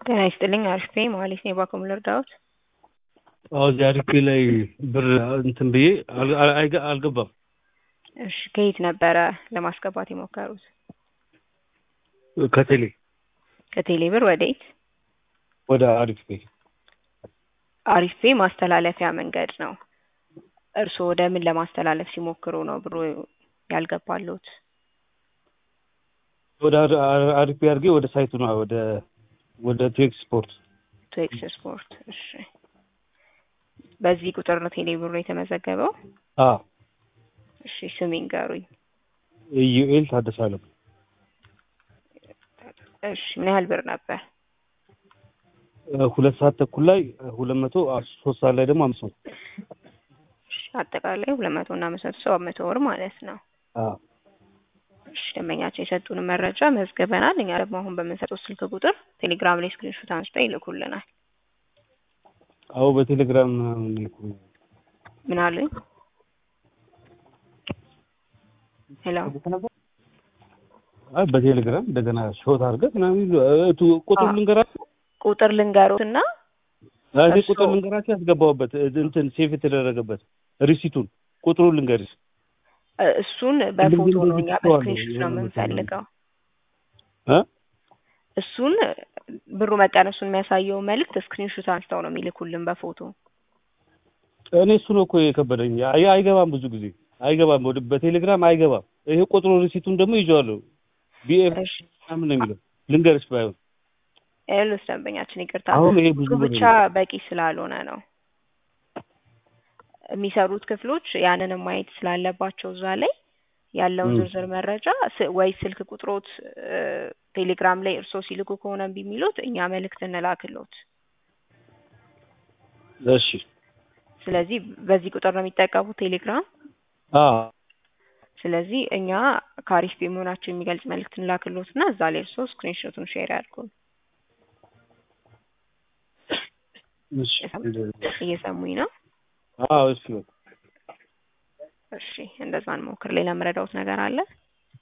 ጤና ይስጥልኝ አሪፍ ነኝ መሀሌት ነኝ ባኮ ምን ልርዳዎት? አዎ እዚህ አሪፌ ላይ ብር እንትን ብዬ አል- አል- አይገ- አልገባም። እሺ ከየት ነበረ ለማስገባት የሞከሩት? ከቴሌ ከቴሌ ብር ወዴት? ወደ አሪፍ ቤ አሪፍ ፔ ማስተላለፊያ መንገድ ነው። እርስዎ ወደ ምን ለማስተላለፍ ሲሞክሩ ነው ብሩ ያልገባሎት? ወደ አር- አር- አሪፍ ቤ አድርጌ ወደ ሳይቱ ነው ወደ ወደ ቴክስ ስፖርት ቱ ኤክስ ስፖርት። እሺ በዚህ ቁጥር ነው ቴሌ ብሩ የተመዘገበው? አ እሺ ስም ይንገሩኝ። ኢዩኤል ታደሰ አለም እሺ ምን ያህል ብር ነበር? ሁለት ሰዓት ተኩል ላይ ሁለት መቶ ሶስት ሰዓት ላይ ደግሞ አምስት መቶ እሺ አጠቃላይ ሁለት መቶ እና አምስት መቶ ሰባት መቶ ብር ማለት ነው። አ እሺ ደንበኛችን የሰጡን መረጃ መዝግበናል። እኛ ደግሞ አሁን በምንሰጠው ስልክ ቁጥር ቴሌግራም ላይ ስክሪንሾት አንስተው ይልኩልናል። አዎ በቴሌግራም ልኩ ምን አሉኝ? ሄሎ አይ በቴሌግራም እንደገና ሾት አድርገህ ምናምን ይሉ- እቱ ቁጥሩ አዎ። ልንገራችሁ ቁጥር ልንገሩት እና እኔ እርስዎ- ቁጥር ልንገራችሁ ያስገባሁበት እንትን ሴፍ የተደረገበት ሪሲቱን ቁጥሩን ልንገርሽ እ- እሱን በፎቶ ነው እኛ ልክ ነው በስክሪንሾት ነው የሆነ ቦታ ነው። የምንፈልገው። እ እሱን ብሩ መቀነሱን የሚያሳየው መልእክት ስክሪንሾት አንስተው ነው የሚልኩልን በፎቶ። እኔ እሱ ነው እኮ የከበደኝ። አይ አይገባም፣ ብዙ ጊዜ አይገባም፣ ወደ በቴሌግራም አይገባም። ይሄ ቁጥሩ ሪሲቱን ደግሞ ይዤዋለሁ። ቢኤፍ እሺ ምናምን ነው የሚለው ልንገርሽ ባይሆን ኤልስ ደንበኛችን ይቅርታ፣ አሁን ይሄ ብዙ ቁጥሩ ብር ብቻ ነው። በቂ ስላልሆነ ነው የሚሰሩት ክፍሎች ያንንም ማየት ስላለባቸው እዛ ላይ ያለውን ም። ዝርዝር መረጃ ስ- ወይ ስልክ ቁጥሮት እ፣ ቴሌግራም ላይ እርስዎ ሲልኩ ከሆነ እምቢ የሚሉት እኛ መልእክት እንላክሎት። እሺ ስለዚህ በዚህ ቁጥር ነው የሚጠቀሙት ቴሌግራም። አ ስለዚህ እኛ ከአሪፍ ቤ መሆናቸው የሚገልጽ መልእክት እንላክሎት እና እዛ ላይ እርስዎ ስክሪንሾቱን ሼር ያድርጉን። እሺ እየሰሙኝ ነው? አዎ እሺ በቃ እሺ እንደዛ እንሞክር። ሌላ የምረዳውት ነገር አለ?